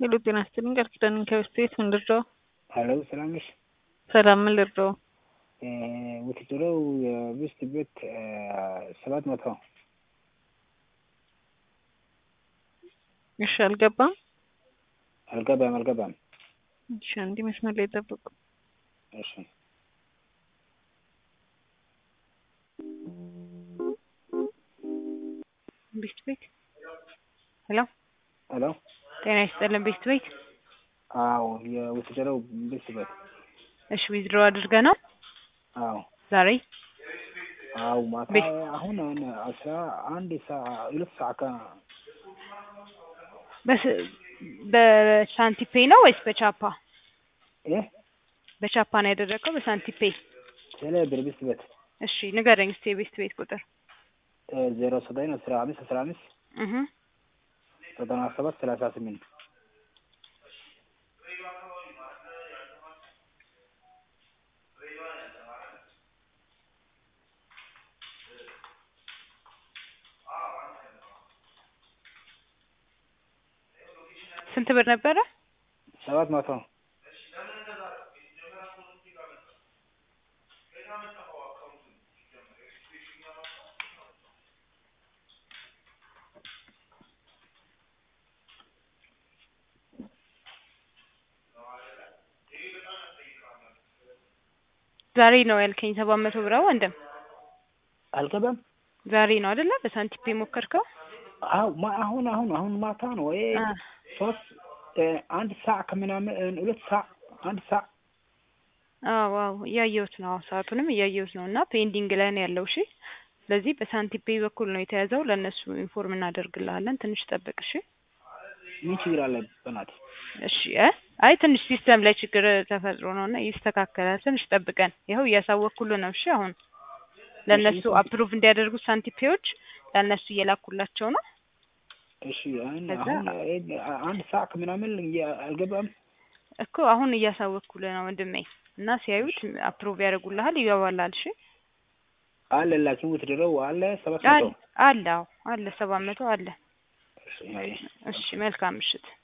ሄሎ ጤና ይስጥልኝ ቃል ኪዳን ከበስተ ቤት ምን ልርዳው? ሀሎ ሰላም ነሽ? ሰላም ምን ልርዳው? ውትድሮው የብስት ቤት ሰባት መቶ እሺ አልገባም። አልገባም አልገባም። እሺ አንዴ መስመር ላይ ጠብቁ። እሺ ቤስት ቤት ሄሎ ሄሎ ጤና ይስጥልን ቤስት ቤት አዎ የውትድሮው ብስት ቤት እሺ ዊዝድሮ አድርገ ነው አዎ ዛሬ አዎ ማታ ቤት- አሁን አሁን አስራ አንድ ሰዓ- ሁለት ሰዓት ከ በስ- በሳንቲፔ ነው ወይስ በቻፓ? እ በቻፓ ነው ያደረገው በሳንቲፔ? ቴሌ ብር ብስት ቤት እሺ ንገረኝ እስኪ የቤስት ቤት ቁጥር። ዜሮ ዘጠኝ አስራ አምስት አስራ አምስት እህ ዘጠና ሰባት ሰላሳ ስምንት ስንት ብር ነበረ? ሰባት መቶ ዛሬ ነው ያልከኝ ሰባት መቶ ብር ወንድም? አልገባም። ዛሬ ነው አይደለ? በሳንቲፔ ሞከርከው? አዎ ማ- አሁን አሁን አሁን ማታ ነው ወይ አ ሶስት አንድ ሰዓት ከምናምን ሁለት ሰዓት አንድ ሰዓት አዎ አዎ እያየሁት ነው። ሰዓቱንም እያየሁት ነው እና ፔንዲንግ ላይ ነው ያለው። እሺ ስለዚህ በሳንቲፔ በኩል ነው የተያዘው። ለእነሱ ኢንፎርም እናደርግልሃለን። ትንሽ ጠብቅ። እሺ ምን ችግር አለ? በናትህ እሺ እ አይ ትንሽ ሲስተም ላይ ችግር ተፈጥሮ ነው እና ይስተካከላል። ትንሽ ጠብቀን። ይኸው እያሳወቅኩልህ ነው። እሺ አሁን ለእነሱ እሺ። አፕሩቭ እንዲያደርጉ ሳንቲፔዎች ለእነሱ እየላኩላቸው ነው። እሺ አሁን ከዛ- አሁን አንድ ሰዓት ከምናምን እየ- አልገባም። እኮ አሁን እያሳወቅኩልህ ነው ወንድሜ እና ሲያዩት አፕሩቭ ያደርጉልሃል፣ ይገባላል። እሺ አለ ላኪን ውትድረው አለ ሰባት አለ መቶ አለ አዎ አለ ሰባት መቶ አለ። እሺ አይ እሺ መልካም ምሽት።